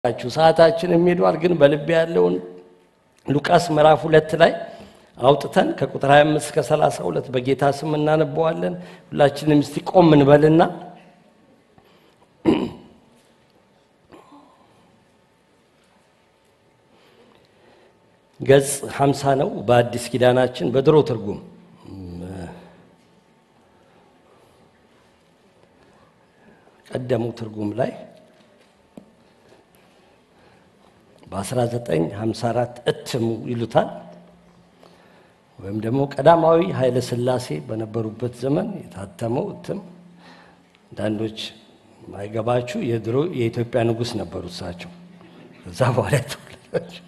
ችሁ ሰዓታችን የሚሄዷል ግን በልቤ ያለውን ሉቃስ ምዕራፍ ሁለት ላይ አውጥተን ከቁጥር 25 እስከ 32 በጌታ ስም እናነበዋለን። ሁላችንም እስቲ ቆም እንበልና ገጽ 50 ነው በአዲስ ኪዳናችን በድሮ ትርጉም ቀደሙ ትርጉም ላይ በ1954 እትሙ ይሉታል ወይም ደግሞ ቀዳማዊ ኃይለ ሥላሴ በነበሩበት ዘመን የታተመው እትም። አንዳንዶች ማይገባችሁ የድሮ የኢትዮጵያ ንጉሥ ነበሩ እሳቸው። እዛ በኋላ የተወለዳቸው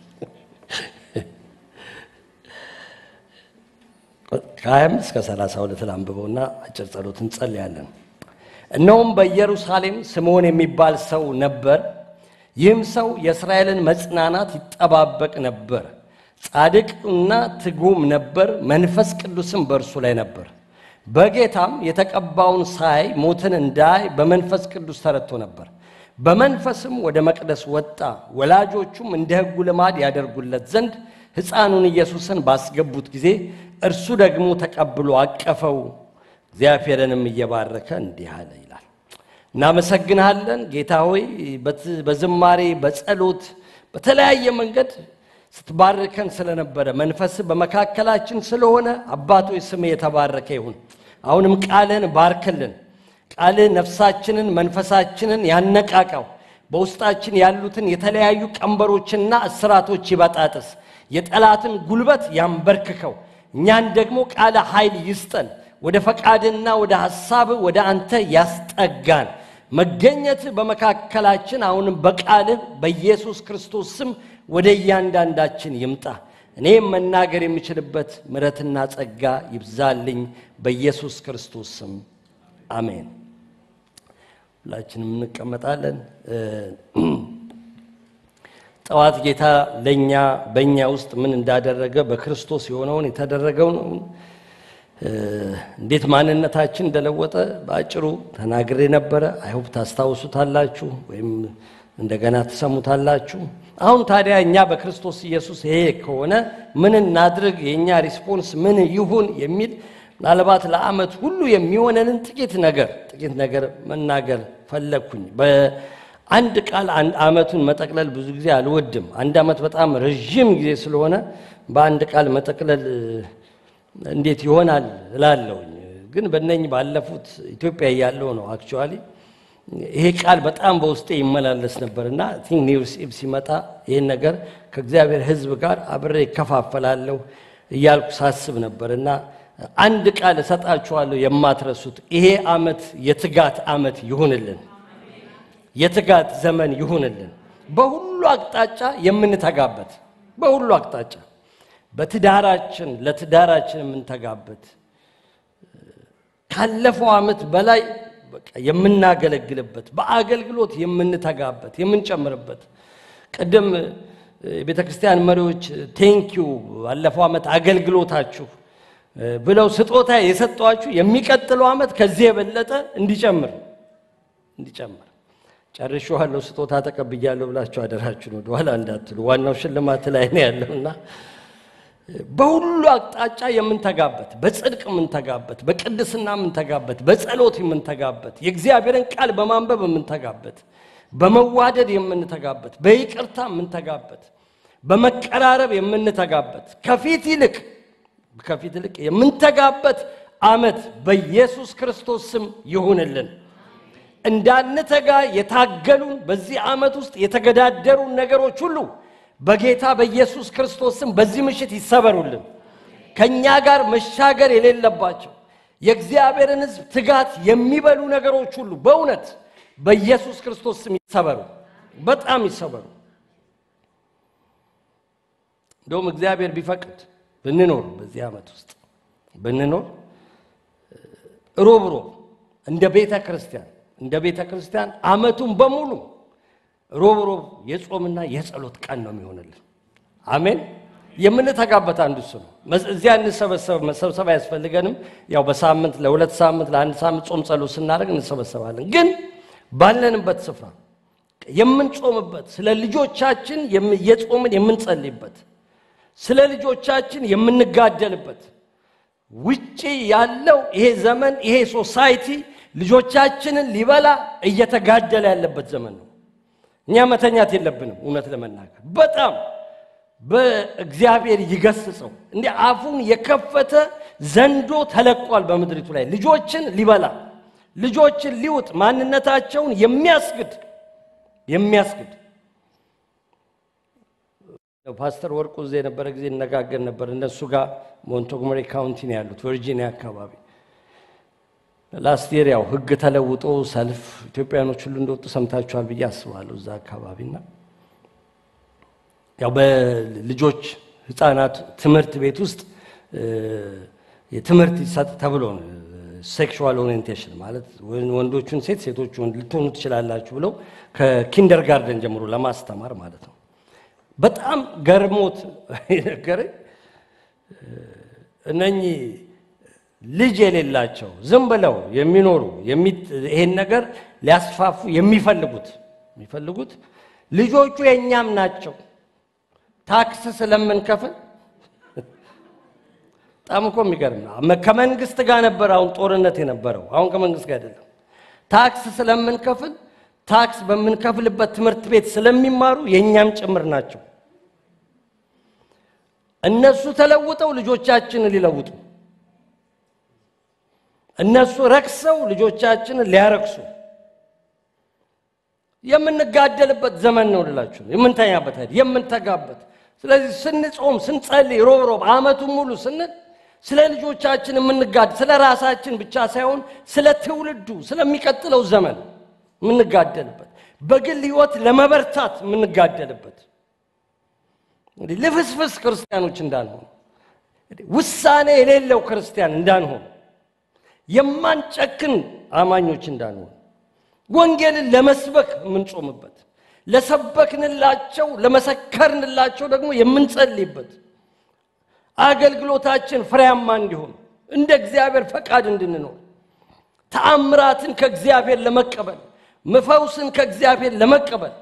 ከ25 እስከ 32 ላንብበውና አጭር ጸሎት እንጸልያለን። እነሆም በኢየሩሳሌም ስምዖን የሚባል ሰው ነበር። ይህም ሰው የእስራኤልን መጽናናት ይጠባበቅ ነበር። ጻድቅና ትጉም ነበር፣ መንፈስ ቅዱስም በእርሱ ላይ ነበር። በጌታም የተቀባውን ሳይ ሞትን እንዳይ በመንፈስ ቅዱስ ተረድቶ ነበር። በመንፈስም ወደ መቅደስ ወጣ። ወላጆቹም እንደ ሕጉ ልማድ ያደርጉለት ዘንድ ሕፃኑን ኢየሱስን ባስገቡት ጊዜ እርሱ ደግሞ ተቀብሎ አቀፈው። እግዚአብሔርንም እየባረከ እንዲህ አለ ይላል። እናመሰግንሃለን ጌታ ሆይ በዝማሬ በጸሎት በተለያየ መንገድ ስትባርከን ስለነበረ መንፈስ በመካከላችን ስለሆነ አባቶች ስም የተባረከ ይሁን። አሁንም ቃልን ባርክልን። ቃልህ ነፍሳችንን መንፈሳችንን ያነቃቃው። በውስጣችን ያሉትን የተለያዩ ቀንበሮችና እስራቶች ይበጣጥስ። የጠላትን ጉልበት ያንበርክከው። እኛን ደግሞ ቃለ ኃይል ይስጠን። ወደ ፈቃድና ወደ ሐሳብ ወደ አንተ ያስጠጋን። መገኘት በመካከላችን አሁንም በቃልህ በኢየሱስ ክርስቶስ ስም ወደ እያንዳንዳችን ይምጣ። እኔም መናገር የምችልበት ምሕረትና ጸጋ ይብዛልኝ በኢየሱስ ክርስቶስ ስም አሜን። ሁላችንም እንቀመጣለን። ጠዋት ጌታ ለእኛ በእኛ ውስጥ ምን እንዳደረገ በክርስቶስ የሆነውን የተደረገውን እንዴት ማንነታችን እንደለወጠ በአጭሩ ተናግሬ ነበረ። አይሁብ ታስታውሱታላችሁ ወይም እንደገና ትሰሙታላችሁ። አሁን ታዲያ እኛ በክርስቶስ ኢየሱስ ይሄ ከሆነ ምን እናድርግ፣ የእኛ ሪስፖንስ ምን ይሁን የሚል ምናልባት ለዓመት ሁሉ የሚሆነንን ጥቂት ነገር ጥቂት ነገር መናገር ፈለግኩኝ። በአንድ ቃል አንድ ዓመቱን መጠቅለል ብዙ ጊዜ አልወድም። አንድ ዓመት በጣም ረዥም ጊዜ ስለሆነ በአንድ ቃል መጠቅለል እንዴት ይሆናል እላለሁኝ። ግን በነኝ ባለፉት ኢትዮጵያ እያለሁ ነው አክቹዋሊ ይሄ ቃል በጣም በውስጤ ይመላለስ ነበር እና ቲንክ ኒውስ ኢብ ሲመጣ ይህን ነገር ከእግዚአብሔር ሕዝብ ጋር አብሬ ይከፋፈላለሁ እያልኩ ሳስብ ነበር እና አንድ ቃል እሰጣችኋለሁ የማትረሱት ይሄ ዓመት የትጋት ዓመት ይሁንልን፣ የትጋት ዘመን ይሁንልን። በሁሉ አቅጣጫ የምንተጋበት በሁሉ አቅጣጫ በትዳራችን ለትዳራችን የምንተጋበት ካለፈው ዓመት በላይ የምናገለግልበት በአገልግሎት የምንተጋበት የምንጨምርበት። ቅድም የቤተ ክርስቲያን መሪዎች ቴንኪዩ ባለፈው ዓመት አገልግሎታችሁ ብለው ስጦታ የሰጧችሁ የሚቀጥለው ዓመት ከዚህ የበለጠ እንዲጨምር እንዲጨምር ጨርሼዋለሁ፣ ስጦታ ተቀብያለሁ ብላችሁ አደራችሁን ወደኋላ እንዳትሉ። ዋናው ሽልማት ላይ ነው ያለውና በሁሉ አቅጣጫ የምንተጋበት በጽድቅ የምንተጋበት በቅድስና የምንተጋበት በጸሎት የምንተጋበት የእግዚአብሔርን ቃል በማንበብ የምንተጋበት በመዋደድ የምንተጋበት በይቅርታ የምንተጋበት በመቀራረብ የምንተጋበት ከፊት ይልቅ ከፊት ይልቅ የምንተጋበት ዓመት በኢየሱስ ክርስቶስ ስም ይሁንልን። እንዳንተጋ የታገሉን በዚህ ዓመት ውስጥ የተገዳደሩን ነገሮች ሁሉ በጌታ በኢየሱስ ክርስቶስ ስም በዚህ ምሽት ይሰበሩልን። ከእኛ ጋር መሻገር የሌለባቸው የእግዚአብሔርን ሕዝብ ትጋት የሚበሉ ነገሮች ሁሉ በእውነት በኢየሱስ ክርስቶስ ስም ይሰበሩ፣ በጣም ይሰበሩ። እንደውም እግዚአብሔር ቢፈቅድ ብንኖር በዚህ ዓመት ውስጥ ብንኖር ሮብ ሮብ እንደ ቤተ ክርስቲያን እንደ ቤተ ክርስቲያን ዓመቱን በሙሉ ሮብ ሮብ የጾምና የጸሎት ቀን ነው የሚሆንልን። አሜን። የምንተጋበት አንዱ እሱ ነው። እዚያ እንሰበሰብ መሰብሰብ አያስፈልገንም። ያው በሳምንት ለሁለት ሳምንት ለአንድ ሳምንት ጾም ጸሎት ስናደርግ እንሰበሰባለን። ግን ባለንበት ስፍራ የምንጾምበት ስለ ልጆቻችን እየጾምን የምንጸልይበት ስለ ልጆቻችን የምንጋደልበት ውጪ ያለው ይሄ ዘመን ይሄ ሶሳይቲ ልጆቻችንን ሊበላ እየተጋደለ ያለበት ዘመን ነው። እኛ መተኛት የለብንም። እውነት ለመናገር በጣም በእግዚአብሔር ይገስጸው። እንዲህ አፉን የከፈተ ዘንዶ ተለቋል በምድሪቱ ላይ ልጆችን ሊበላ ልጆችን ሊውጥ ማንነታቸውን የሚያስግድ የሚያስግድ ፓስተር ወርቁ እዚህ የነበረ ጊዜ እነጋገር ነበር። እነሱ ጋር ሞንቶጎመሪ ካውንቲ ነው ያሉት ቨርጂኒያ አካባቢ። ላስት የር ያው ህግ ተለውጦ ሰልፍ ኢትዮጵያኖች ሁሉ እንደወጡ ሰምታችኋል ብዬ አስባለሁ እዛ አካባቢና ያው በልጆች ህፃናት ትምህርት ቤት ውስጥ የትምህርት ይሰጥ ተብሎ ነው ሴክሹዋል ኦሪየንቴሽን ማለት ወንዶቹን ሴት ሴቶቹ ወንድ ልትሆኑ ትችላላችሁ ብለው ከኪንደር ጋርደን ጀምሮ ለማስተማር ማለት ነው። በጣም ገርሞት ነገረኝ። እነኚህ ልጅ የሌላቸው ዝም ብለው የሚኖሩ ይሄን ነገር ሊያስፋፉ የሚፈልጉት የሚፈልጉት ልጆቹ የእኛም ናቸው ታክስ ስለምንከፍል በጣም እኮ የሚገርም ነው። ከመንግስት ጋር ነበር አሁን ጦርነት የነበረው። አሁን ከመንግስት ጋር አይደለም። ታክስ ስለምንከፍል ታክስ በምንከፍልበት ትምህርት ቤት ስለሚማሩ የእኛም ጭምር ናቸው። እነሱ ተለውጠው ልጆቻችንን ሊለውጡ፣ እነሱ ረክሰው ልጆቻችንን ሊያረክሱ የምንጋደልበት ዘመን ነው ልላችሁ፣ የምንተኛበት አይደል፣ የምንተጋበት። ስለዚህ ስንጾም ስንጸልይ፣ ሮብ ሮብ ዓመቱን ሙሉ ስንል ስለ ልጆቻችን የምንጋድ ስለ ራሳችን ብቻ ሳይሆን ስለ ትውልዱ ስለሚቀጥለው ዘመን የምንጋደልበት በግል ህይወት ለመበርታት የምንጋደልበት እንግዲህ ልፍስፍስ ክርስቲያኖች እንዳንሆን ውሳኔ የሌለው ክርስቲያን እንዳንሆን የማንጨክን አማኞች እንዳንሆን ወንጌልን ለመስበክ የምንጾምበት ለሰበክንላቸው ለመሰከርንላቸው ደግሞ የምንጸልይበት አገልግሎታችን ፍሬያማ እንዲሆን እንደ እግዚአብሔር ፈቃድ እንድንኖር ተአምራትን ከእግዚአብሔር ለመቀበል መፈውስን ከእግዚአብሔር ለመቀበል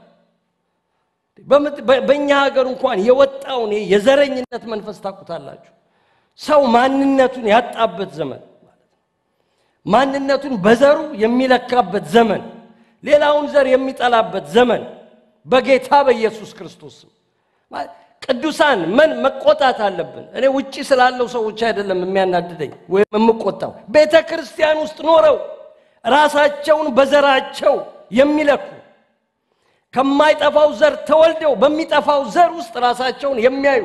በእኛ ሀገር እንኳን የወጣውን የዘረኝነት መንፈስ ታውቁታላችሁ። ሰው ማንነቱን ያጣበት ዘመን ማንነቱን በዘሩ የሚለካበት ዘመን፣ ሌላውን ዘር የሚጠላበት ዘመን በጌታ በኢየሱስ ክርስቶስ ቅዱሳን ምን መቆጣት አለብን። እኔ ውጪ ስላለው ሰዎች አይደለም የሚያናድደኝ ወይም የምቆጣው፣ ቤተ ክርስቲያን ውስጥ ኖረው ራሳቸውን በዘራቸው የሚለኩ ከማይጠፋው ዘር ተወልደው በሚጠፋው ዘር ውስጥ ራሳቸውን የሚያዩ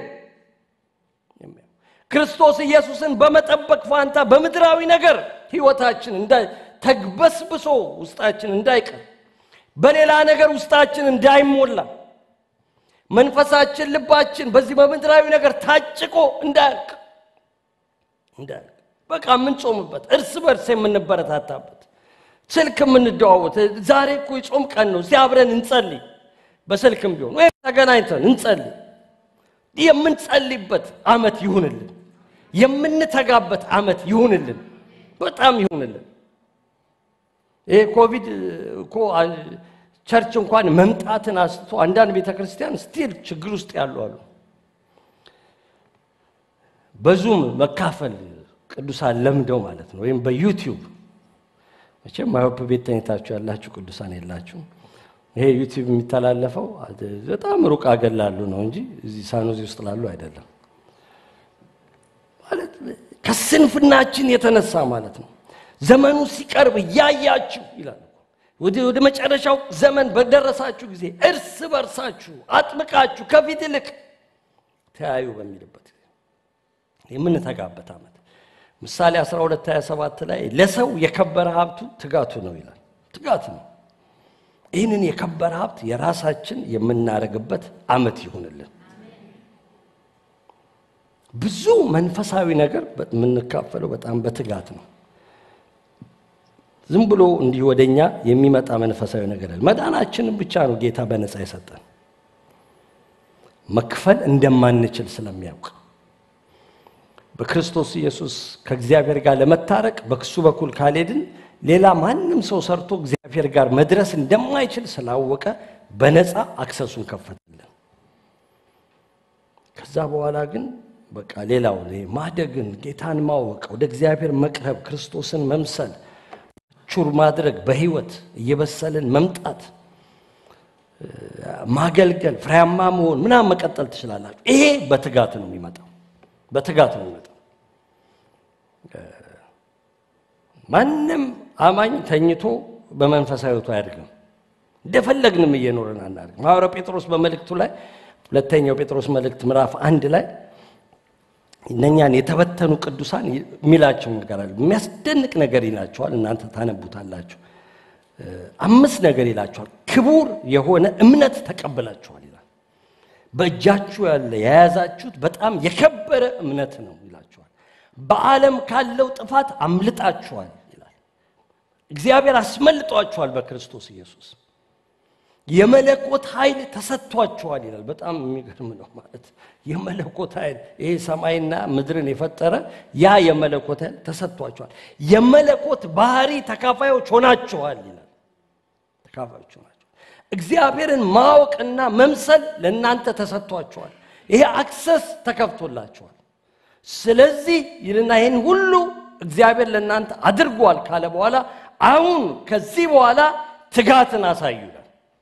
ክርስቶስ ኢየሱስን በመጠበቅ ፋንታ በምድራዊ ነገር ሕይወታችን ተግበስብሶ ውስጣችን እንዳይቀር በሌላ ነገር ውስጣችን እንዳይሞላ መንፈሳችን ልባችን በዚህ በምድራዊ ነገር ታጭቆ እንዳያልቅ እንዳያልቅ በቃ የምንጾምበት እርስ በርስ የምንበረታታበት ስልክ የምንደዋወት ዛሬ እኮ የጾም ቀን ነው፣ እዚህ አብረን እንጸልይ፣ በስልክም ቢሆን ወይም ተገናኝተን እንጸልይ። የምንጸልይበት ዓመት ይሁንልን፣ የምንተጋበት ዓመት ይሁንልን፣ በጣም ይሁንልን። ይሄ ኮቪድ እኮ ቸርች እንኳን መምጣትን አስቶ አንዳንድ ቤተ ክርስቲያን ስቲል ችግር ውስጥ ያሉ አሉ። በዙም መካፈል ቅዱሳን ለምደው ማለት ነው፣ ወይም በዩቲዩብ መቼም ማዮፕ ቤት ተኝታችሁ ያላችሁ ቅዱሳን የላችሁ። ይሄ ዩቲዩብ የሚተላለፈው በጣም ሩቅ አገር ላሉ ነው እንጂ እዚህ ሳኖዚ ውስጥ ላሉ አይደለም። ማለት ከስንፍናችን የተነሳ ማለት ነው። ዘመኑ ሲቀርብ እያያችሁ ይላል ወደ መጨረሻው ዘመን በደረሳችሁ ጊዜ እርስ በርሳችሁ አጥብቃችሁ ከፊት ይልቅ ተያዩ በሚልበት የምንተጋበት ዓመት ምሳሌ 12 27 ላይ ለሰው የከበረ ሀብቱ ትጋቱ ነው ይላል። ትጋቱ ነው። ይህንን የከበረ ሀብት የራሳችን የምናደርግበት ዓመት ይሁንልን። ብዙ መንፈሳዊ ነገር የምንካፈለው በጣም በትጋት ነው። ዝም ብሎ እንዲህ ወደኛ የሚመጣ መንፈሳዊ ነገር አለ። መዳናችንን ብቻ ነው ጌታ በነፃ የሰጠን መክፈል እንደማንችል ስለሚያውቅ በክርስቶስ ኢየሱስ ከእግዚአብሔር ጋር ለመታረቅ በክሱ በኩል ካልሄድን ሌላ ማንም ሰው ሰርቶ እግዚአብሔር ጋር መድረስ እንደማይችል ስላወቀ በነፃ አክሰሱን ከፈትልን። ከዛ በኋላ ግን በቃ ሌላው ማደግን፣ ጌታን ማወቅ፣ ወደ እግዚአብሔር መቅረብ፣ ክርስቶስን መምሰል፣ ቹር ማድረግ፣ በህይወት እየበሰልን መምጣት፣ ማገልገል፣ ፍሬያማ መሆን ምናምን መቀጠል ትችላላችሁ። ይሄ በትጋት ነው የሚመጣው፣ በትጋት ነው የሚመጣው። ማንም አማኝ ተኝቶ በመንፈሳዊ ሕይወቱ አያድግም። እንደፈለግንም እየኖርን አናድግም። ሐዋርያው ጴጥሮስ በመልእክቱ ላይ ሁለተኛው ጴጥሮስ መልእክት ምዕራፍ አንድ ላይ እነኛን የተበተኑ ቅዱሳን የሚላቸው ነገር አለ። የሚያስደንቅ ነገር ይላቸዋል። እናንተ ታነቡታላችሁ። አምስት ነገር ይላቸዋል። ክቡር የሆነ እምነት ተቀብላችኋል ይላል። በእጃችሁ ያለ የያዛችሁት በጣም የከበረ እምነት ነው ይላችኋል። በዓለም ካለው ጥፋት አምልጣችኋል ይላል። እግዚአብሔር አስመልጧችኋል በክርስቶስ ኢየሱስ የመለኮት ኃይል ተሰጥቷችኋል ይላል። በጣም የሚገርም ነው። ማለት የመለኮት ኃይል ይሄ ሰማይና ምድርን የፈጠረ ያ የመለኮት ኃይል ተሰጥቷችኋል። የመለኮት ባህሪ ተካፋዮች ሆናችኋል ይላል። ተካፋዮች ሆናችኋል። እግዚአብሔርን ማወቅና መምሰል ለእናንተ ተሰጥቷችኋል። ይሄ አክሰስ ተከፍቶላችኋል። ስለዚህ ይልና ይህን ሁሉ እግዚአብሔር ለእናንተ አድርጓል ካለ በኋላ አሁን ከዚህ በኋላ ትጋትን አሳዩ ይላል።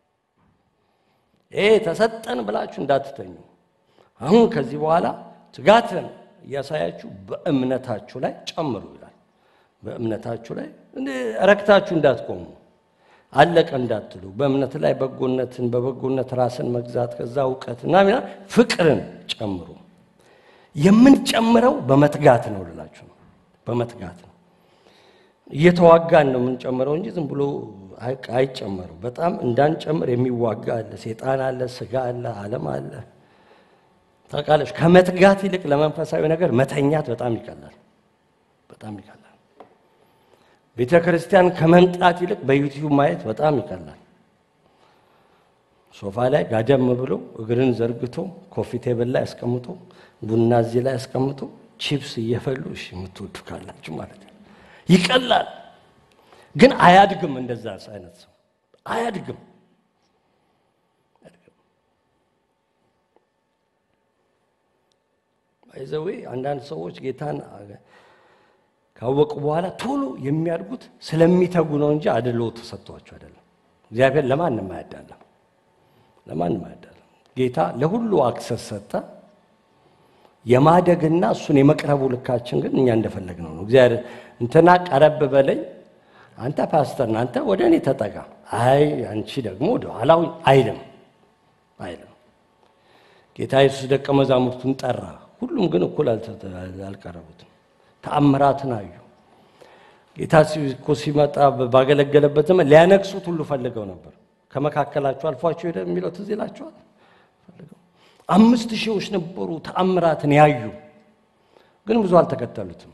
ይሄ ተሰጠን ብላችሁ እንዳትተኙ። አሁን ከዚህ በኋላ ትጋትን እያሳያችሁ በእምነታችሁ ላይ ጨምሩ ይላል። በእምነታችሁ ላይ ረክታችሁ እንዳትቆሙ፣ አለቀ እንዳትሉ፣ በእምነት ላይ በጎነትን፣ በበጎነት ራስን መግዛት፣ ከዛ እውቀት እና ፍቅርን ጨምሩ። የምንጨምረው በመትጋት ነው ልላችሁ ነው። በመትጋት ነው። እየተዋጋን ነው የምንጨምረው እንጂ ዝም ብሎ አይጨመሩ። በጣም እንዳንጨምር የሚዋጋ አለ፣ ሴጣን አለ፣ ስጋ አለ፣ ዓለም አለ። ታውቃለች። ከመትጋት ይልቅ ለመንፈሳዊ ነገር መተኛት በጣም ይቀላል፣ በጣም ይቀላል። ቤተ ክርስቲያን ከመምጣት ይልቅ በዩቲዩብ ማየት በጣም ይቀላል። ሶፋ ላይ ጋደም ብሎ እግርን ዘርግቶ ኮፊ ቴብል ላይ አስቀምጦ ቡና እዚህ ላይ አስቀምጦ ቺፕስ እየፈሉ እሺ፣ የምትወዱ ካላችሁ ማለት ነው ይቀላል ግን አያድግም። እንደዛ አይነት ሰው አያድግም። ይዘዌ አንዳንድ ሰዎች ጌታን ካወቁ በኋላ ቶሎ የሚያድጉት ስለሚተጉ ነው እንጂ አድሎ ተሰጥቷቸው አይደለም። እግዚአብሔር ለማንም አያዳለም፣ ለማንም አያዳለም። ጌታ ለሁሉ አክሰስ ሰጠ። የማደግና እሱን የመቅረቡ ልካችን ግን እኛ እንደፈለግነው ነው። እግዚአብሔር እንትና ቀረብ በለኝ አንተ ፓስተር ነህ፣ አንተ ወደ እኔ ተጠጋ፣ አይ አንቺ ደግሞ ወደ ኋላው አይልም አይልም። ጌታ ኢየሱስ ደቀ መዛሙርቱን ጠራ። ሁሉም ግን እኩል አልቀረቡትም። ተአምራትን አዩ። ጌታ እኮ ሲመጣ ባገለገለበት ዘመን ሊያነግሱት ሁሉ ፈልገው ነበር። ከመካከላቸው አልፏቸው ሄደ የሚለው ትዝ ይላቸዋል። አምስት ሺዎች ነበሩ ተአምራትን ያዩ፣ ግን ብዙ አልተከተሉትም።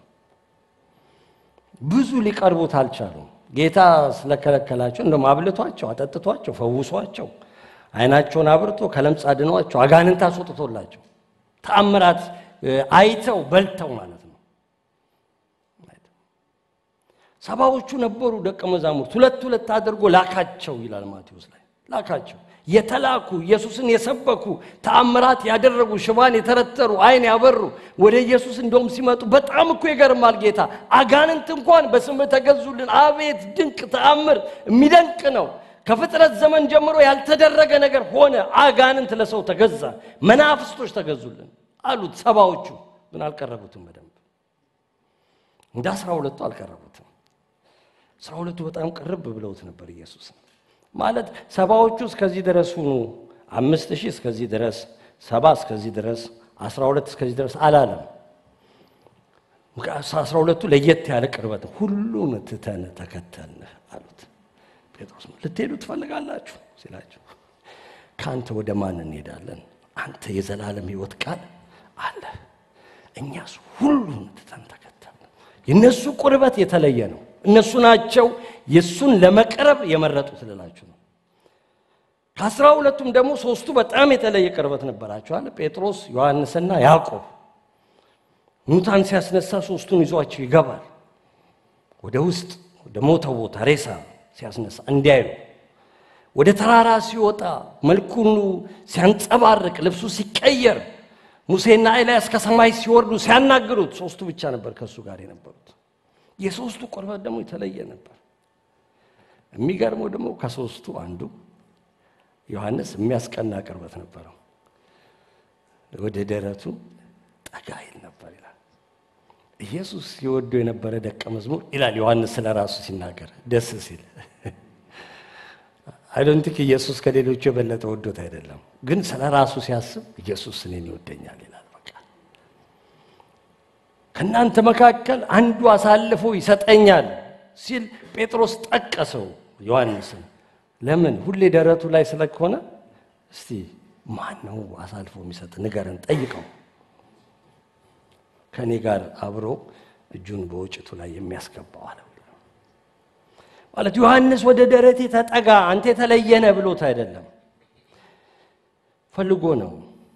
ብዙ ሊቀርቡት አልቻሉም። ጌታ ስለከለከላቸው እንደውም አብልቷቸው፣ አጠጥቷቸው፣ ፈውሷቸው፣ ዓይናቸውን አብርቶ ከለምጽ አድኗቸው፣ አጋንንት አስወጥቶላቸው ተአምራት አይተው በልተው ማለት ነው። ሰባዎቹ ነበሩ ደቀ መዛሙርት ሁለት ሁለት አድርጎ ላካቸው ይላል ማቴዎስ ላይ ላካቸው። የተላኩ ኢየሱስን የሰበኩ ተአምራት ያደረጉ ሽባን የተረተሩ ዓይን ያበሩ ወደ ኢየሱስ እንደውም ሲመጡ በጣም እኮ ይገርማል። ጌታ አጋንንት እንኳን በስምህ ተገዙልን። አቤት ድንቅ ተአምር! የሚደንቅ ነው። ከፍጥረት ዘመን ጀምሮ ያልተደረገ ነገር ሆነ። አጋንንት ለሰው ተገዛ፣ መናፍስቶች ተገዙልን አሉት። ሰባዎቹ ግን አልቀረቡትም። በደንብ እንደ አስራ ሁለቱ አልቀረቡትም። አስራ ሁለቱ በጣም ቅርብ ብለውት ነበር ኢየሱስ ማለት ሰባዎቹ እስከዚህ ድረስ ሁኑ፣ አምስት ሺህ እስከዚህ ድረስ፣ ሰባ እስከዚህ ድረስ፣ አስራ ሁለት እስከዚህ ድረስ አላለም። አስራ ሁለቱ ለየት ያለ ቅርበት ሁሉን ትተን ተከተልንህ አሉት። ጴጥሮስ ልትሄዱ ትፈልጋላችሁ ሲላቸው ከአንተ ወደ ማን እንሄዳለን? አንተ የዘላለም ሕይወት ቃል አለ፣ እኛስ ሁሉን ትተን ተከተልን። የእነሱ ቁርበት የተለየ ነው። እነሱ ናቸው የእሱን ለመቅረብ የመረጡት ልላችሁ ነው። ከአስራ ሁለቱም ደግሞ ሶስቱ በጣም የተለየ ቅርበት ነበራቸዋል። ጴጥሮስ፣ ዮሐንስና ያዕቆብ። ሙታን ሲያስነሳ ሶስቱን ይዟቸው ይገባል ወደ ውስጥ ወደ ሞተው ቦታ ሬሳ ሲያስነሳ እንዲያዩ ወደ ተራራ ሲወጣ መልኩን ሲያንጸባርቅ ልብሱ ሲቀየር ሙሴና ኤልያስ ከሰማይ ሲወርዱ ሲያናግሩት ሶስቱ ብቻ ነበር ከእሱ ጋር የነበሩት። የሶስቱ ቁርበት ደግሞ የተለየ ነበር። የሚገርመው ደግሞ ከሶስቱ አንዱ ዮሐንስ የሚያስቀና ቅርበት ነበረው። ወደ ደረቱ ጠጋ ይል ነበር ይላል። ኢየሱስ ሲወዱ የነበረ ደቀ መዝሙር ይላል ዮሐንስ ስለ ራሱ ሲናገር ደስ ሲል አይዶንቲክ ኢየሱስ ከሌሎቹ የበለጠ ወዶት አይደለም፣ ግን ስለ ራሱ ሲያስብ ኢየሱስ እኔን ይወደኛል ይላል። በቃ ከእናንተ መካከል አንዱ አሳልፎ ይሰጠኛል ሲል ጴጥሮስ ጠቀሰው ዮሐንስን። ለምን ሁሌ ደረቱ ላይ ስለሆነ፣ እስቲ ማን ነው አሳልፎ የሚሰጥ ንገረን፣ ጠይቀው። ከእኔ ጋር አብሮ እጁን በወጭቱ ላይ የሚያስገባው አለው። ማለት ዮሐንስ ወደ ደረቴ ተጠጋ አንተ የተለየ ነህ ብሎት አይደለም፣ ፈልጎ ነው።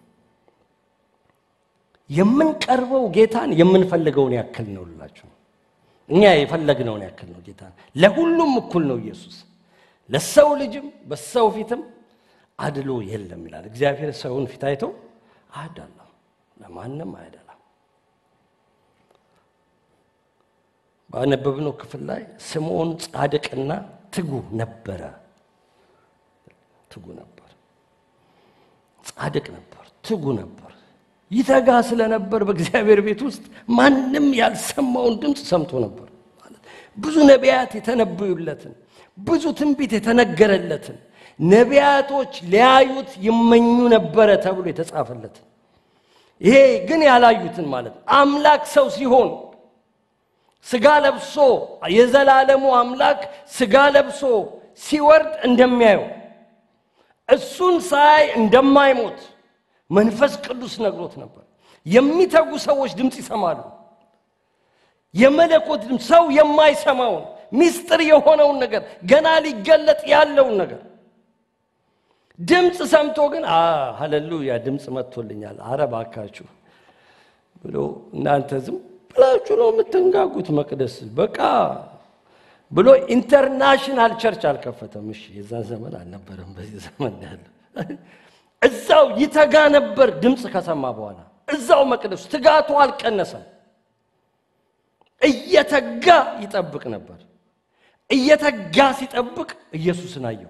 የምንቀርበው ጌታን የምንፈልገውን ያክል ነው ልላችሁ። እኛ የፈለግነውን ያክል ነው ጌታን። ለሁሉም እኩል ነው ኢየሱስ። ለሰው ልጅም በሰው ፊትም አድሎ የለም ይላል እግዚአብሔር። ሰውን ፊት አይቶ አያዳላም፣ ለማንም አያዳላም። ባነበብነው ክፍል ላይ ስምዖን ጻድቅና ትጉ ነበረ። ትጉ ነበር፣ ጻድቅ ነበር፣ ትጉ ነበር። ይተጋ ስለነበር በእግዚአብሔር ቤት ውስጥ ማንም ያልሰማውን ድምፅ ሰምቶ ነበር። ማለት ብዙ ነቢያት የተነበዩለትን ብዙ ትንቢት የተነገረለትን ነቢያቶች ሊያዩት ይመኙ ነበረ ተብሎ የተጻፈለትን ይሄ ግን ያላዩትን ማለት አምላክ ሰው ሲሆን ስጋ ለብሶ የዘላለሙ አምላክ ስጋ ለብሶ ሲወርድ እንደሚያየው እሱን ሳይ እንደማይሞት መንፈስ ቅዱስ ነግሮት ነበር። የሚተጉ ሰዎች ድምፅ ይሰማሉ። የመለኮት ድምፅ ሰው የማይሰማውን ሚስጥር የሆነውን ነገር ገና ሊገለጥ ያለውን ነገር ድምፅ ሰምቶ ግን ሃሌሉያ ድምፅ መጥቶልኛል፣ አረ እባካችሁ ብሎ እናንተ ዝም ብላችሁ ነው የምትንጋጉት መቅደስ በቃ ብሎ ኢንተርናሽናል ቸርች አልከፈተም። እሺ የዛን ዘመን አልነበረም፣ በዚህ ዘመን ያለ እዛው ይተጋ ነበር። ድምፅ ከሰማ በኋላ እዛው መቅደሱ ትጋቱ አልቀነሰም። እየተጋ ይጠብቅ ነበር። እየተጋ ሲጠብቅ ኢየሱስን አየው።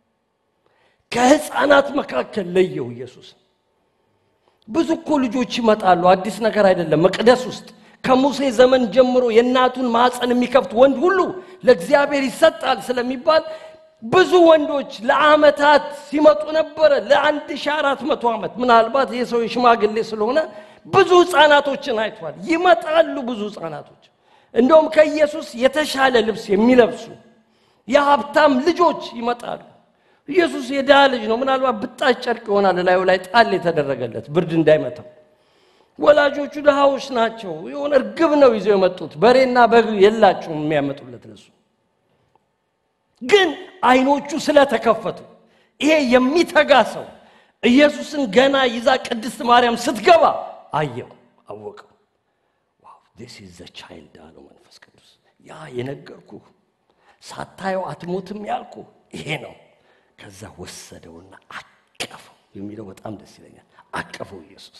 ከሕፃናት መካከል ለየው ኢየሱስ። ብዙ እኮ ልጆች ይመጣሉ፣ አዲስ ነገር አይደለም። መቅደስ ውስጥ ከሙሴ ዘመን ጀምሮ የእናቱን ማፀን የሚከፍት ወንድ ሁሉ ለእግዚአብሔር ይሰጣል ስለሚባል ብዙ ወንዶች ለዓመታት ሲመጡ ነበረ። ለአንድ ሺህ አራት መቶ ዓመት ምናልባት ይህ ሰው የሽማግሌ ስለሆነ ብዙ ሕፃናቶችን አይቷል። ይመጣሉ ብዙ ሕፃናቶች እንደውም ከኢየሱስ የተሻለ ልብስ የሚለብሱ የሀብታም ልጆች ይመጣሉ። ኢየሱስ የድሃ ልጅ ነው። ምናልባት ብጣሽ ጨርቅ ይሆናል ላዩ ላይ ጣል የተደረገለት ብርድ እንዳይመታው። ወላጆቹ ድሃዎች ናቸው። የሆነ እርግብ ነው ይዘው የመጡት በሬና በግ የላቸውም የሚያመጡለት ለሱ። ግን አይኖቹ ስለተከፈቱ ይሄ የሚተጋ ሰው ኢየሱስን ገና ይዛ ቅድስት ማርያም ስትገባ አየው፣ አወቀው። ዋው ዲስ ኢዝ ዘ ቻይልድ አለው መንፈስ ቅዱስ። ያ የነገርኩ ሳታየው አትሞትም ያልኩ ይሄ ነው። ከዛ ወሰደውና አቀፈው የሚለው በጣም ደስ ይለኛል። አቀፈው ኢየሱስ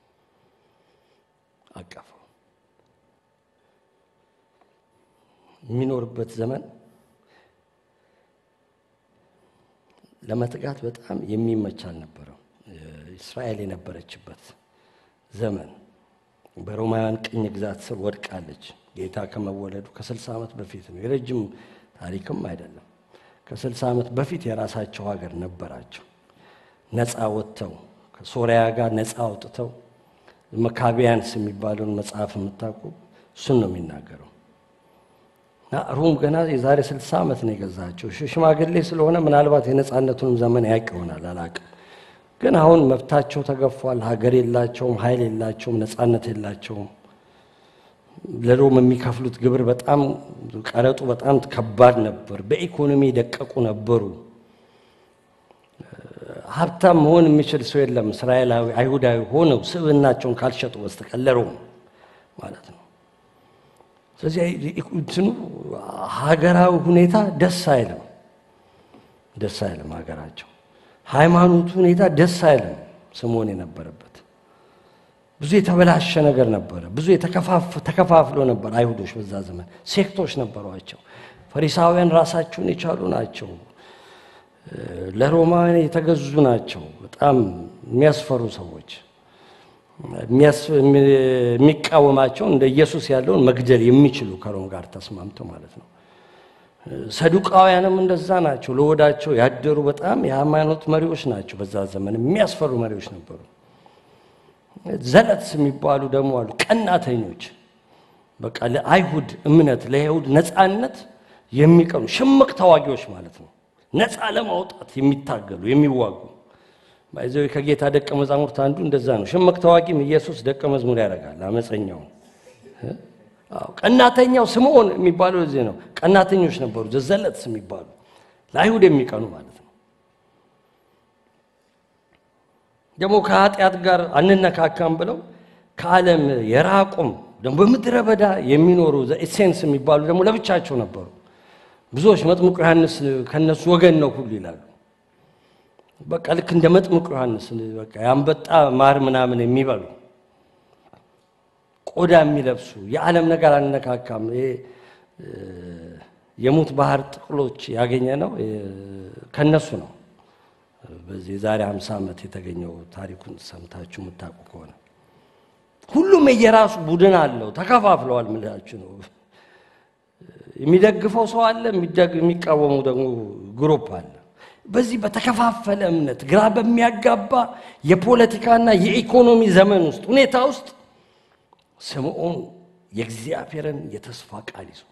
አቀፈው። የሚኖርበት ዘመን ለመትጋት በጣም የሚመች አልነበረም። እስራኤል የነበረችበት ዘመን በሮማውያን ቅኝ ግዛት ስር ወድቃለች። ጌታ ከመወለዱ ከስልሳ ዓመት በፊት ነው። የረጅም ታሪክም አይደለም። ከስልሳ ዓመት በፊት የራሳቸው ሀገር ነበራቸው። ነፃ ወጥተው ከሶሪያ ጋር ነፃ አውጥተው መካቢያንስ የሚባለውን መጽሐፍ የምታውቁ እሱን ነው የሚናገረው። እና ሮም ገና የዛሬ ስልሳ ዓመት ነው የገዛቸው። ሽማግሌ ስለሆነ ምናልባት የነፃነቱንም ዘመን ያውቅ ይሆናል አላውቅም። ግን አሁን መብታቸው ተገፏል። ሀገር የላቸውም፣ ኃይል የላቸውም፣ ነፃነት የላቸውም። ለሮም የሚከፍሉት ግብር በጣም ቀረጡ በጣም ከባድ ነበር። በኢኮኖሚ የደቀቁ ነበሩ። ሀብታም መሆን የሚችል ሰው የለም እስራኤላዊ አይሁዳዊ ሆነው ስብዕናቸውን ካልሸጡ በስተቀር ለሮም ማለት ነው። ስለዚህ እንትኑ ሀገራዊ ሁኔታ ደስ አይልም። ደስ አይልም ሀገራቸው። ሃይማኖቱ ሁኔታ ደስ አይልም። ስምዖን የነበረበት ብዙ የተበላሸ ነገር ነበረ። ብዙ ተከፋፍሎ ነበር። አይሁዶች በዛ ዘመን ሴክቶች ነበሯቸው። ፈሪሳውያን ራሳቸውን የቻሉ ናቸው። ለሮማውያን የተገዙ ናቸው። በጣም የሚያስፈሩ ሰዎች የሚቃወማቸው እንደ ኢየሱስ ያለውን መግደል የሚችሉ ከሮም ጋር ተስማምተው ማለት ነው። ሰዱቃውያንም እንደዛ ናቸው። ለወዳቸው ያደሩ በጣም የሃይማኖት መሪዎች ናቸው። በዛ ዘመን የሚያስፈሩ መሪዎች ነበሩ። ዘለትስ የሚባሉ ደግሞ አሉ፣ ቀናተኞች። በቃ ለአይሁድ እምነት ለአይሁድ ነፃነት የሚቀኑ ሽምቅ ተዋጊዎች ማለት ነው። ነፃ ለማውጣት የሚታገሉ የሚዋጉ ባይዘው ከጌታ ደቀ መዛሙርት አንዱ እንደዛ ነው። ሽምቅ ተዋጊም ኢየሱስ ደቀ መዝሙር ያደርጋል። አመፀኛው ቀናተኛው ስምዖን የሚባለው እዚህ ነው። ቀናተኞች ነበሩ፣ ዘዘለትስ የሚባሉ ለአይሁድ የሚቀኑ ማለት ነው። ደግሞ ከኃጢአት ጋር አንነካካም ብለው ከዓለም የራቁም ደግሞ በምድረ በዳ የሚኖሩ ኤሴንስ የሚባሉ ደግሞ ለብቻቸው ነበሩ። ብዙዎች መጥምቁ ዮሐንስ ከነሱ ወገን ነው ሁሉ ይላሉ። በቃ ልክ እንደ መጥምቁ ዮሐንስ በቃ የአንበጣ ማር ምናምን የሚበሉ ቆዳ የሚለብሱ የዓለም ነገር አንነካካም። ይሄ የሙት ባህር ጥቅሎች ያገኘ ነው ከነሱ ነው። በዚህ የዛሬ 50 ዓመት የተገኘው ታሪኩን ሰምታችሁ የምታውቁ ከሆነ ሁሉም የየራሱ ቡድን አለው። ተከፋፍለዋል። ምላችሁ ነው። የሚደግፈው ሰው አለ፣ የሚቃወሙ ደግሞ ግሩፕ አለ። በዚህ በተከፋፈለ እምነት ግራ በሚያጋባ የፖለቲካና የኢኮኖሚ ዘመን ውስጥ ሁኔታ ውስጥ ስምዖን የእግዚአብሔርን የተስፋ ቃል ይዞ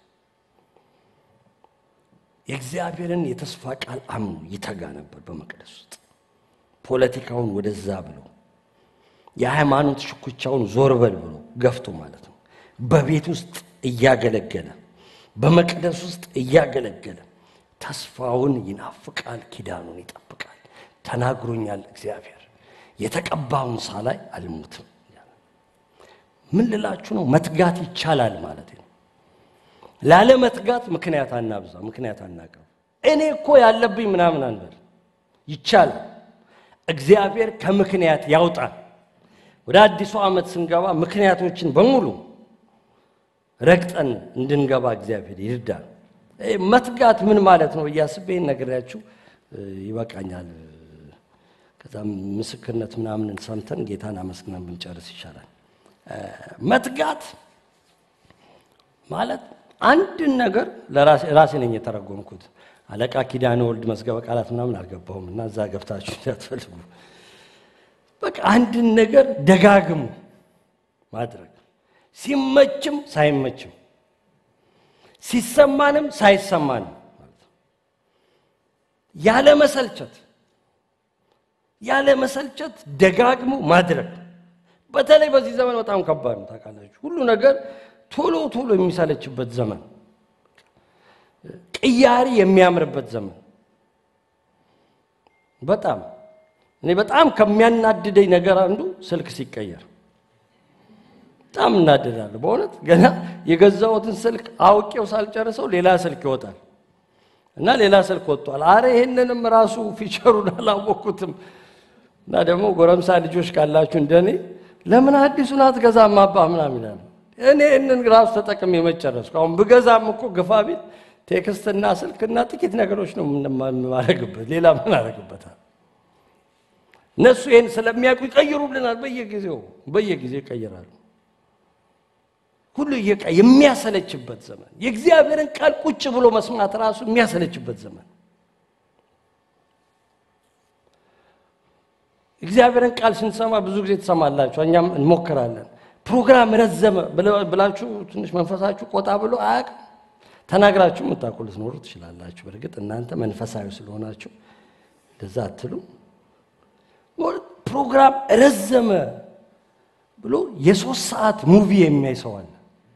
የእግዚአብሔርን የተስፋ ቃል አምኖ ይተጋ ነበር። በመቅደስ ውስጥ ፖለቲካውን ወደዛ ብሎ የሃይማኖት ሽኩቻውን ዞር በል ብሎ ገፍቶ ማለት ነው። በቤት ውስጥ እያገለገለ በመቅደስ ውስጥ እያገለገለ ተስፋውን ይናፍቃል፣ ኪዳኑን ይጠብቃል። ተናግሮኛል እግዚአብሔር የተቀባውን ሳላይ አልሙትም። ምን ልላችሁ ነው? መትጋት ይቻላል ማለት ነው። ላለመትጋት ምክንያት አናብዛ፣ ምክንያት አናቀርብ። እኔ እኮ ያለብኝ ምናምን አንበል። ይቻላል። እግዚአብሔር ከምክንያት ያውጣል። ወደ አዲሱ ዓመት ስንገባ ምክንያቶችን በሙሉ ረግጠን እንድንገባ እግዚአብሔር ይርዳል። መትጋት ምን ማለት ነው እያስቤ ነግሬያችሁ ይበቃኛል። ከዛም ምስክርነት ምናምን ሰምተን ጌታን አመስግነን ብንጨርስ ይሻላል። መትጋት ማለት አንድን ነገር ራሴ ነኝ የተረጎምኩት። አለቃ ኪዳነ ወልድ መዝገበ ቃላት ምናምን አልገባሁም እና እዛ ገብታችሁ እንዳትፈልጉ። በቃ አንድን ነገር ደጋግሙ ማድረግ ሲመችም ሳይመችም ሲሰማንም ሳይሰማንም ያለ መሰልቸት ያለ መሰልቸት ደጋግሞ ማድረግ በተለይ በዚህ ዘመን በጣም ከባድ ነው። ታውቃላችሁ፣ ሁሉ ነገር ቶሎ ቶሎ የሚሰለችበት ዘመን፣ ቅያሪ የሚያምርበት ዘመን። በጣም እኔ በጣም ከሚያናድደኝ ነገር አንዱ ስልክ ሲቀየር በጣም እናደዳለሁ። በእውነት ገና የገዛሁትን ስልክ አውቄው ሳልጨርሰው ሌላ ስልክ ይወጣል እና ሌላ ስልክ ወጥቷል። አረ ይሄንንም ራሱ ፊቸሩን አላወቅኩትም። እና ደግሞ ጎረምሳ ልጆች ካላችሁ እንደኔ ለምን አዲሱን አትገዛም አባ ምናምን ይላሉ። እኔ ይህንን ራሱ ተጠቅሜ የመጨረስኩ አሁን ብገዛም እኮ ግፋ ቢል ቴክስትና ስልክና ጥቂት ነገሮች ነው የማደርግበት። ሌላ ምን አደርግበታል? እነሱ ይህን ስለሚያውቁ ይቀይሩልናል። በየጊዜው በየጊዜው ይቀይራሉ። ሁሉ እየቀ የሚያሰለችበት ዘመን የእግዚአብሔርን ቃል ቁጭ ብሎ መስማት ራሱ የሚያሰለችበት ዘመን እግዚአብሔርን ቃል ስንሰማ ብዙ ጊዜ ትሰማላችሁ፣ እኛም እንሞክራለን። ፕሮግራም ረዘመ ብላችሁ ትንሽ መንፈሳችሁ ቆጣ ብሎ አያውቅም። ተናግራችሁ የምታውቁ ልትኖሩ ትችላላችሁ። በእርግጥ እናንተ መንፈሳዊ ስለሆናችሁ እንደዛ አትሉ። ፕሮግራም ረዘመ ብሎ የሶስት ሰዓት ሙቪ የሚያይ ሰው አለ።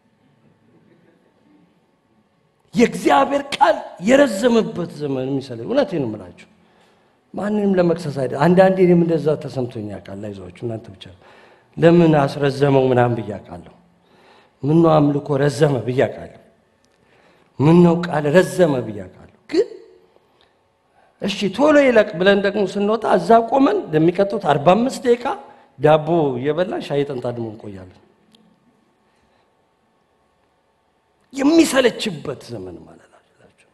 የእግዚአብሔር ቃል የረዘመበት ዘመን የሚሰለ እውነቴን ነው የምላችሁ ማንንም ለመክሰስ አይደል። አንዳንዴ እኔም እንደዛ ተሰምቶኝ ያውቃል። አይዟችሁ እናንተ ብቻ ለምን አስረዘመው ምናምን ብዬ አውቃለሁ። ምነው አምልኮ ረዘመ ብዬ አውቃለሁ። ምነው ቃል ረዘመ ብዬ አውቃለሁ። ግን እሺ ቶሎ ይለቅ ብለን ደግሞ ስንወጣ እዛ ቆመን ለሚቀጡት 45 ደቂቃ ዳቦ እየበላን ሻይ ጠንታ ደግሞ እንቆያለን። የሚሰለችበት ዘመን ማለት አላችሁ።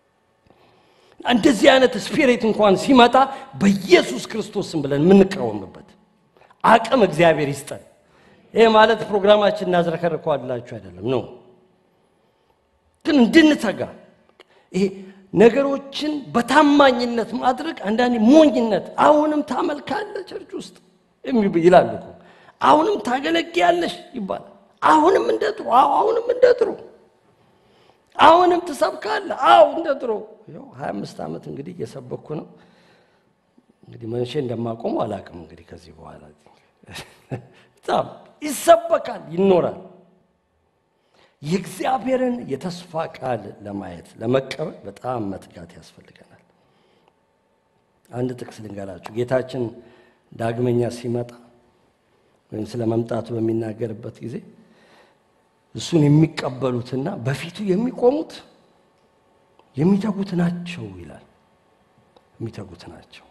እንደዚህ አይነት ስፒሪት እንኳን ሲመጣ በኢየሱስ ክርስቶስም ብለን የምንቃወምበት አቅም እግዚአብሔር ይስጠን። ይሄ ማለት ፕሮግራማችን እናዝረከርከዋላችሁ አይደለም ነው፣ ግን እንድንተጋ ይሄ ነገሮችን በታማኝነት ማድረግ አንዳንዴ ሞኝነት። አሁንም ታመልካለህ ቸርች ውስጥ ይላሉ እኮ አሁንም ታገለግያለሽ ይባላል። አሁንም እንደ ድሮ፣ አዎ አሁንም እንደ ድሮ፣ አሁንም ትሰብካለህ፣ አዎ እንደ ድሮ። ያው 25 ዓመት እንግዲህ እየሰበኩ ነው። እንግዲህ መቼ እንደማቆሙ አላውቅም። እንግዲህ ከዚህ በኋላ በጣም ይሰበካል፣ ይኖራል። የእግዚአብሔርን የተስፋ ቃል ለማየት ለመቀበል በጣም መትጋት ያስፈልገናል። አንድ ጥቅስ ልንገራችሁ። ጌታችን ዳግመኛ ሲመጣ ወይም ስለ መምጣቱ በሚናገርበት ጊዜ እሱን የሚቀበሉትና በፊቱ የሚቆሙት የሚተጉት ናቸው ይላል። የሚተጉት ናቸው።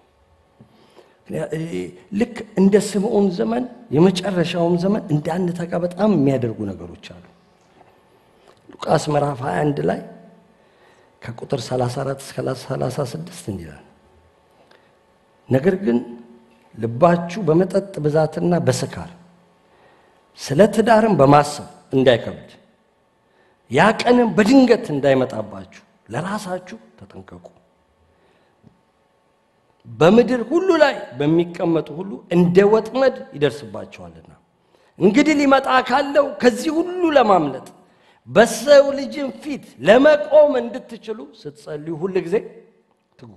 ልክ እንደ ስምዖን ዘመን የመጨረሻውም ዘመን እንዳንተጋ በጣም የሚያደርጉ ነገሮች አሉ። ሉቃስ ምዕራፍ 21 ላይ ከቁጥር 34 እስከ 36 እንዲላል ነገር ግን ልባችሁ በመጠጥ ብዛትና በስካር ስለ ትዳርም በማሰብ እንዳይከብድ ያ ቀንም በድንገት እንዳይመጣባችሁ ለራሳችሁ ተጠንቀቁ። በምድር ሁሉ ላይ በሚቀመጡ ሁሉ እንደ ወጥመድ ይደርስባቸዋልና። እንግዲህ ሊመጣ ካለው ከዚህ ሁሉ ለማምለጥ በሰው ልጅም ፊት ለመቆም እንድትችሉ ስትጸልዩ ሁል ጊዜ ትጉ።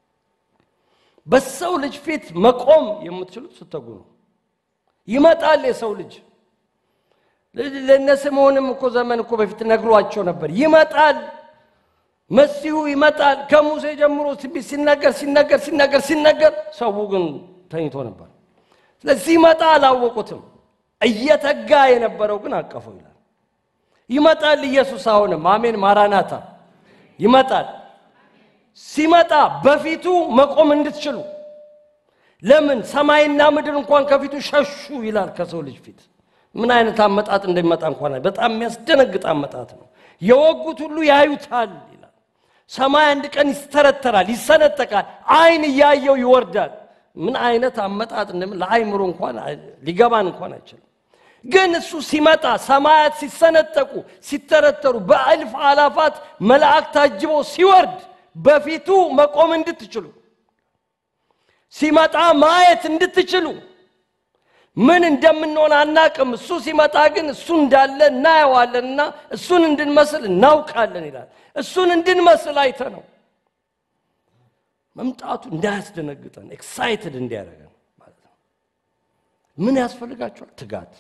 በሰው ልጅ ፊት መቆም የምትችሉት ስትተጉ ነው። ይመጣል የሰው ልጅ። ለእነ ስምዖንም እኮ ዘመን እኮ በፊት ነግሯቸው ነበር። ይመጣል፣ መሲሁ ይመጣል። ከሙሴ ጀምሮ ሲነገር ሲነገር ሲነገር ሲነገር፣ ሰው ግን ተኝቶ ነበር። ስለዚህ ሲመጣ አላወቁትም። እየተጋ የነበረው ግን አቀፈው ይላል። ይመጣል ኢየሱስ አሁንም፣ አሜን፣ ማራናታ ይመጣል። ሲመጣ በፊቱ መቆም እንድትችሉ ለምን ሰማይና ምድር እንኳን ከፊቱ ሸሹ ይላል። ከሰው ልጅ ፊት ምን አይነት አመጣጥ እንደሚመጣ እንኳን በጣም የሚያስደነግጥ አመጣጥ ነው። የወጉት ሁሉ ያዩታል ይላል። ሰማይ አንድ ቀን ይስተረተራል፣ ይሰነጠቃል፣ አይን እያየው ይወርዳል። ምን አይነት አመጣጥ እንደምን ለአይምሮ እንኳን ሊገባን እንኳን አይችልም። ግን እሱ ሲመጣ ሰማያት ሲሰነጠቁ ሲተረተሩ በእልፍ አላፋት መላእክት ታጅቦ ሲወርድ በፊቱ መቆም እንድትችሉ ሲመጣ ማየት እንድትችሉ ምን እንደምንሆን አናቅም። እሱ ሲመጣ ግን እሱ እንዳለ እናየዋለንና እሱን እንድንመስል እናውቃለን ይላል። እሱን እንድንመስል አይተ ነው መምጣቱ እንዳያስደነግጠን ኤክሳይትድ እንዲያደርገን ማለት ነው። ምን ያስፈልጋቸዋል? ትጋት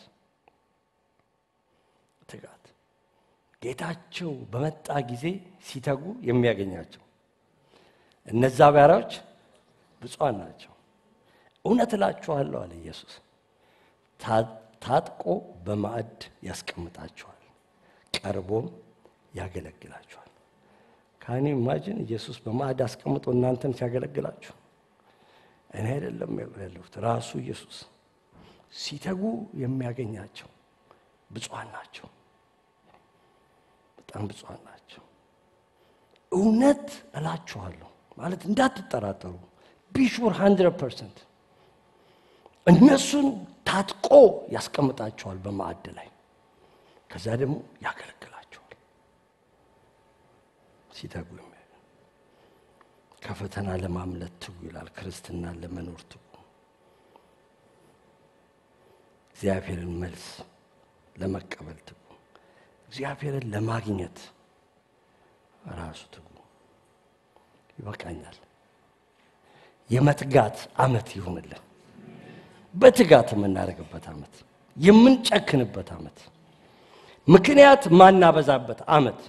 ትጋት። ጌታቸው በመጣ ጊዜ ሲተጉ የሚያገኛቸው እነዛ ባሪያዎች ብፁዓን ናቸው። እውነት እላችኋለሁ አለ ኢየሱስ፣ ታጥቆ በማዕድ ያስቀምጣቸዋል፣ ቀርቦም ያገለግላቸዋል። ካኔ ኢማጂን ኢየሱስ በማዕድ አስቀምጦ እናንተን ሲያገለግላችሁ፣ እኔ አይደለም ያለሁት ራሱ ኢየሱስ ሲተጉ የሚያገኛቸው ብፁዓን ናቸው። በጣም ብፁዓን ናቸው። እውነት እላችኋለሁ ማለት እንዳትጠራጠሩ ቢሹር 100 ፐርሰንት እነሱን ታጥቆ ያስቀምጣቸዋል በማዕድ ላይ ከዛ ደግሞ ያገለግላቸዋል ሲተጉ ከፈተና ለማምለጥ ትጉ ይላል ክርስትናን ለመኖር ትጉ እግዚአብሔርን መልስ ለመቀበል ትጉ እግዚአብሔርን ለማግኘት ራሱ ትጉ ይበቃኛል የመትጋት ዓመት ይሁንልን። በትጋት የምናደርግበት ዓመት፣ የምንጨክንበት ዓመት፣ ምክንያት ማናበዛበት ዓመት፣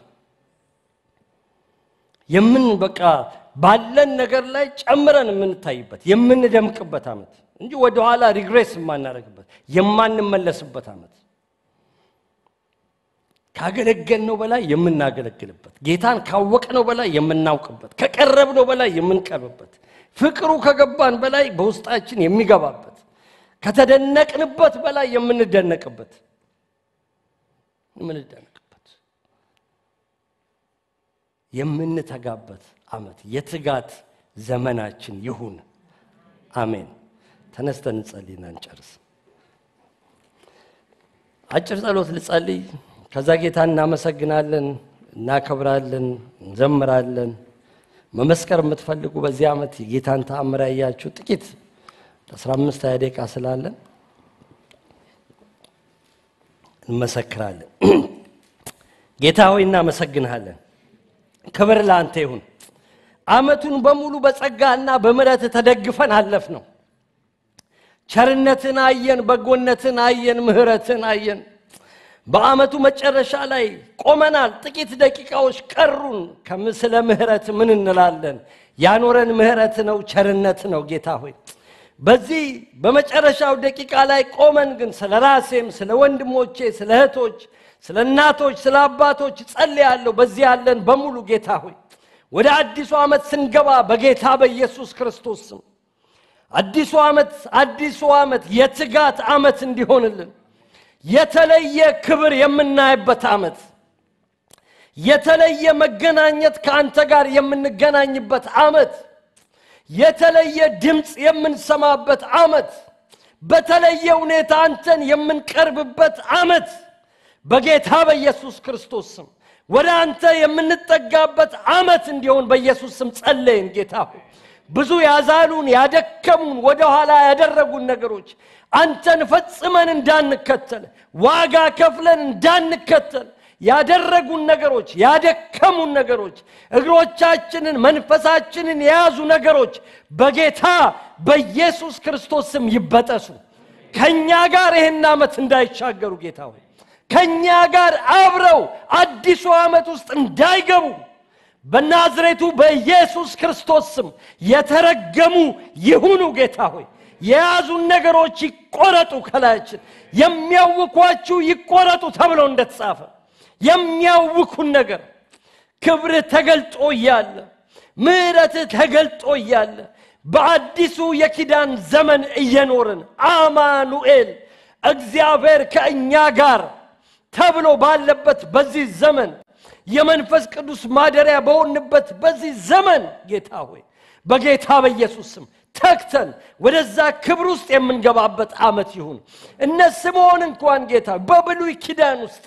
የምን በቃ ባለን ነገር ላይ ጨምረን የምንታይበት የምንደምቅበት ዓመት እንጂ ወደኋላ ሪግሬስ የማናደርግበት የማንመለስበት ዓመት ካገለገልነው በላይ የምናገለግልበት፣ ጌታን ካወቅነው በላይ የምናውቅበት፣ ከቀረብነው በላይ የምንቀርብበት፣ ፍቅሩ ከገባን በላይ በውስጣችን የሚገባበት፣ ከተደነቅንበት በላይ የምንደነቅበት የምንደነቅበት የምንተጋበት ዓመት የትጋት ዘመናችን ይሁን። አሜን። ተነስተን እንጸልይና እንጨርስ። አጭር ጸሎት ልጸልይ። ከዛ ጌታ እናመሰግናለን፣ እናከብራለን፣ እንዘምራለን። መመስከር የምትፈልጉ በዚህ ዓመት የጌታን ተአምር ያያችሁ ጥቂት 15 ሃያ ደቂቃ ስላለን እንመሰክራለን። ጌታ ሆይ እናመሰግንሃለን። ክብር ለአንተ ይሁን። ዓመቱን በሙሉ በጸጋና በምሕረት ተደግፈን አለፍ ነው። ቸርነትን አየን፣ በጎነትን አየን፣ ምሕረትን አየን። በዓመቱ መጨረሻ ላይ ቆመናል። ጥቂት ደቂቃዎች ቀሩን። ከምስለ ምሕረት ምን እንላለን? ያኖረን ምሕረት ነው፣ ቸርነት ነው። ጌታ ሆይ በዚህ በመጨረሻው ደቂቃ ላይ ቆመን ግን ስለ ራሴም ስለ ወንድሞቼ፣ ስለ እህቶች፣ ስለ እናቶች፣ ስለ አባቶች ጸልያለሁ። በዚህ ያለን በሙሉ ጌታ ሆይ ወደ አዲሱ ዓመት ስንገባ በጌታ በኢየሱስ ክርስቶስ ስም አዲሱ ዓመት አዲሱ ዓመት የትጋት ዓመት እንዲሆንልን የተለየ ክብር የምናይበት ዓመት የተለየ መገናኘት ከአንተ ጋር የምንገናኝበት ዓመት የተለየ ድምፅ የምንሰማበት ዓመት በተለየ ሁኔታ አንተን የምንቀርብበት ዓመት በጌታ በኢየሱስ ክርስቶስ ስም ወደ አንተ የምንጠጋበት ዓመት እንዲሆን በኢየሱስ ስም ጸለይን። ጌታ ሆይ ብዙ ያዛሉን ያደከሙን ወደ ኋላ ያደረጉን ነገሮች አንተን ፈጽመን እንዳንከተል ዋጋ ከፍለን እንዳንከተል ያደረጉን ነገሮች ያደከሙን ነገሮች እግሮቻችንን መንፈሳችንን የያዙ ነገሮች በጌታ በኢየሱስ ክርስቶስ ስም ይበጠሱ። ከእኛ ጋር ይህን ዓመት እንዳይሻገሩ ጌታ ሆይ ከእኛ ጋር አብረው አዲሱ ዓመት ውስጥ እንዳይገቡ በናዝሬቱ በኢየሱስ ክርስቶስ ስም የተረገሙ ይሁኑ። ጌታ ሆይ የያዙን ነገሮች ይቆረጡ፣ ከላያችን የሚያውኳችሁ ይቆረጡ ተብሎ እንደተጻፈ የሚያውኩን ነገር ክብርህ ተገልጦ እያለ ምሕረትህ ተገልጦ እያለ በአዲሱ የኪዳን ዘመን እየኖርን አማኑኤል እግዚአብሔር ከእኛ ጋር ተብሎ ባለበት በዚህ ዘመን የመንፈስ ቅዱስ ማደሪያ በሆንበት በዚህ ዘመን ጌታ ሆይ በጌታ በኢየሱስ ስም ተግተን ወደዛ ክብር ውስጥ የምንገባበት ዓመት ይሁን። እነ ስምዖን እንኳን ጌታ በብሉይ ኪዳን ውስጥ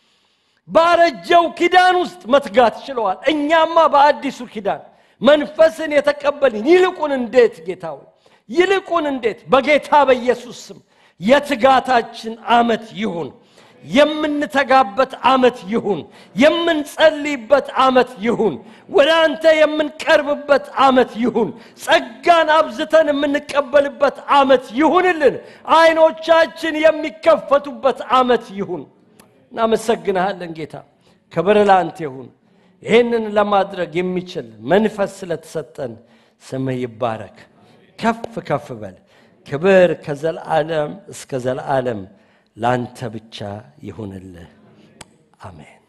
ባረጀው ኪዳን ውስጥ መትጋት ችለዋል። እኛማ በአዲሱ ኪዳን መንፈስን የተቀበልን ይልቁን እንዴት ጌታ ሆይ ይልቁን እንዴት በጌታ በኢየሱስ ስም የትጋታችን ዓመት ይሁን። የምንተጋበት ዓመት ይሁን። የምንጸልይበት ዓመት ይሁን። ወደ አንተ የምንቀርብበት ዓመት ይሁን። ጸጋን አብዝተን የምንቀበልበት ዓመት ይሁንልን። አይኖቻችን የሚከፈቱበት ዓመት ይሁን። እናመሰግንሃለን ጌታ፣ ክብር ለአንተ ይሁን። ይህንን ለማድረግ የሚችል መንፈስ ስለተሰጠን ስምህ ይባረክ። ከፍ ከፍ በል። ክብር ከዘለዓለም እስከ ዘለዓለም ላንተ ብቻ ይሁንልህ። አሜን።